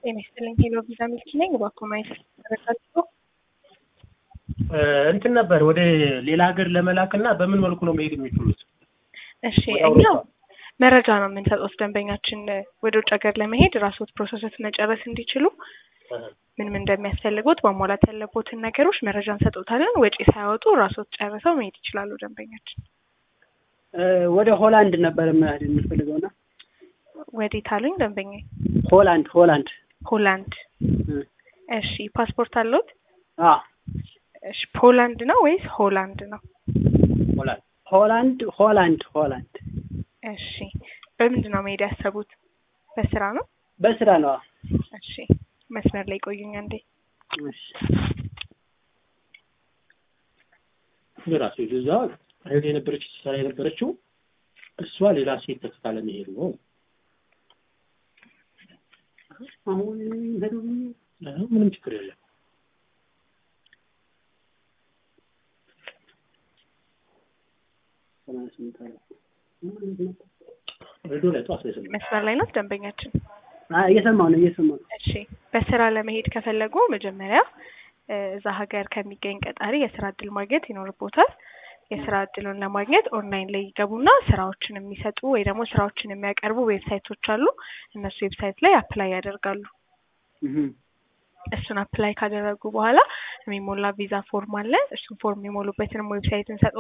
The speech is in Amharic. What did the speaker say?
ጤና ይስጥልኝ ሄሎ ቪዛ ሚልኪ ነኝ። እባክዎ ማየት ተረጋግጦ እንትን ነበር ወደ ሌላ ሀገር ለመላክ እና በምን መልኩ ነው መሄድ የሚችሉት? እሺ እኛ መረጃ ነው የምንሰጡት ደንበኛችን ወደ ውጭ ሀገር ለመሄድ ራስዎት ፕሮሰሶች መጨረስ እንዲችሉ ምን ምን እንደሚያስፈልጉት ማሟላት ያለቦትን ነገሮች መረጃ እንሰጡታለን። ወጪ ሳያወጡ ራስዎት ጨርሰው መሄድ ይችላሉ ደንበኛችን። ወደ ሆላንድ ነበር መሄድ የምፈልገውና ወዴት አሉኝ ደንበኛ? ሆላንድ ሆላንድ ሆላንድ። እሺ ፓስፖርት አለዎት? አዎ እሺ ፖላንድ ነው ወይስ ሆላንድ ነው? ሆላንድ ሆላንድ ሆላንድ ሆላንድ። እሺ በምንድን ነው መሄድ ያሰቡት? በስራ ነው? በስራ ነው። እሺ መስመር ላይ ቆዩኝ አንዴ። እሺ ራሱ እዛ ሄድ የነበረች ስራ የነበረችው እሷ ሌላ ሴት ተክታ ለመሄድ ነው። አሁን ሄዱ አሁን ምንም ችግር የለም። ሬዲዮ ላይ ጠዋት ነው የሰማሁት። መስመር ላይ ነው ደንበኛችን። እየሰማሁ ነው እየሰማሁ ነው። እሺ በስራ ለመሄድ ከፈለጉ መጀመሪያ እዛ ሀገር ከሚገኝ ቀጣሪ የስራ እድል ማግኘት ይኖርቦታል። የስራ እድሉን ለማግኘት ኦንላይን ላይ ይገቡና ስራዎችን የሚሰጡ ወይ ደግሞ ስራዎችን የሚያቀርቡ ዌብሳይቶች አሉ። እነሱ ዌብሳይት ላይ አፕላይ ያደርጋሉ። እሱን አፕላይ ካደረጉ በኋላ የሚሞላ ቪዛ ፎርም አለ። እሱን ፎርም የሚሞሉበትንም ዌብሳይት እንሰጥ